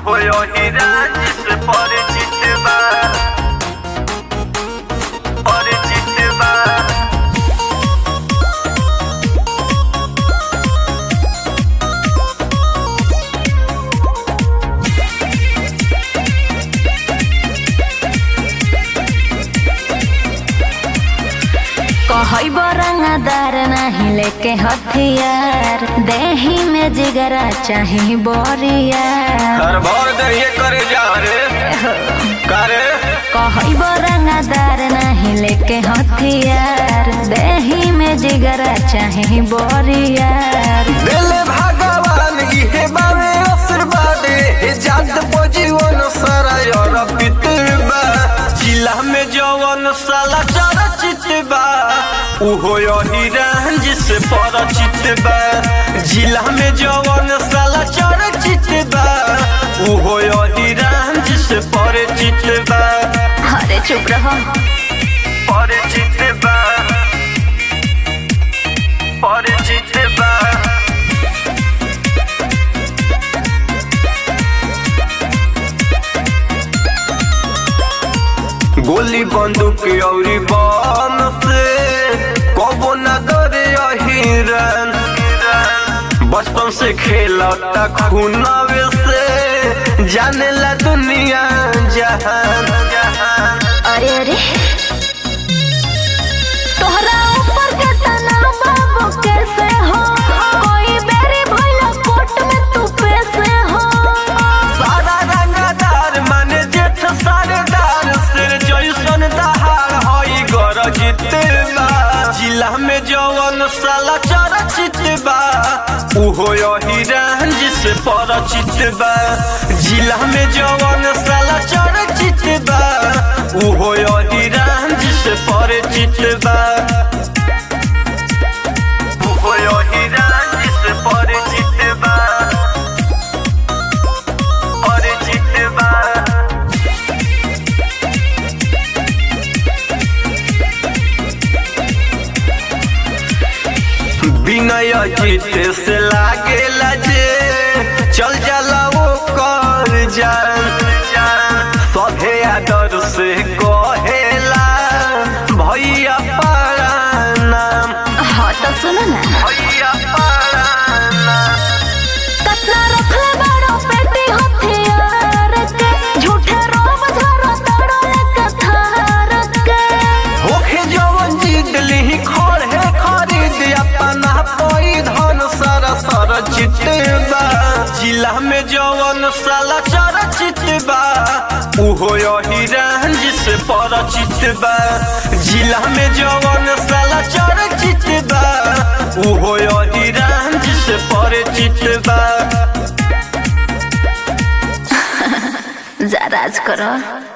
उहो अहिराज से परिचित बा परिचित बा कहई बरंगदार नहीं लेके हथियार देही में जिगरा चाही बोरियार हर भर दहिए करे जा रे करे कहई बरंगदार नहीं लेके हथियार देही में जिगरा चाही बोरियार दिल भगवान इहे बावे आशीर्वाद हे जात पजीवन सारा यार पितबा जिला में जवन साला चरचित बा उहो अहिरान जिसे परिचित बा जिला में जवन साला चरचित बा उहो अहिरान जिसे परिचित बा अरे चुप रहो परिचित बा परिचित बा गोली बंदूक औरी बम से कबो न डरे अहिरन बचपन से खेलता खूनावे से जाने ला दुनिया जहान जहान अरे अरे तोहरा ऊपर के तनाव बाबू कैसे हो कोई बेरी भइला कोर्ट में तू पैसे हो सारा रंगदार माने जेठ सारेदार सिर जैसन दहाड़ हई गरजित बा जिला में जवन साला चरचित बा उहो अहिरान जिसे परिचित बा जिला में जवन साला चरचित बा उहो अहिरान जिसे परिचित बा उहो अहिरान जिसे परिचित बा परिचित बा विनय जीत से लागेला जे चल जाला वो कर जान सभे आदर से कहेला भैया पारा नाम हाँ तो सुनो ना भैया पारा नाम कतना रखले बड़ो पेटी हथियार के झूठे रोब झरो तड़ो एक थार के होखे जवन जीत लिही खड़े खरीद अपना कोई धन सर सर बा जिला में जवन साला चरचित बा उहो अहिरान जिसे परिचित बा जिला में जवन साला चरचित बा उहो अहिरान जिसे परिचित बा जा राज करो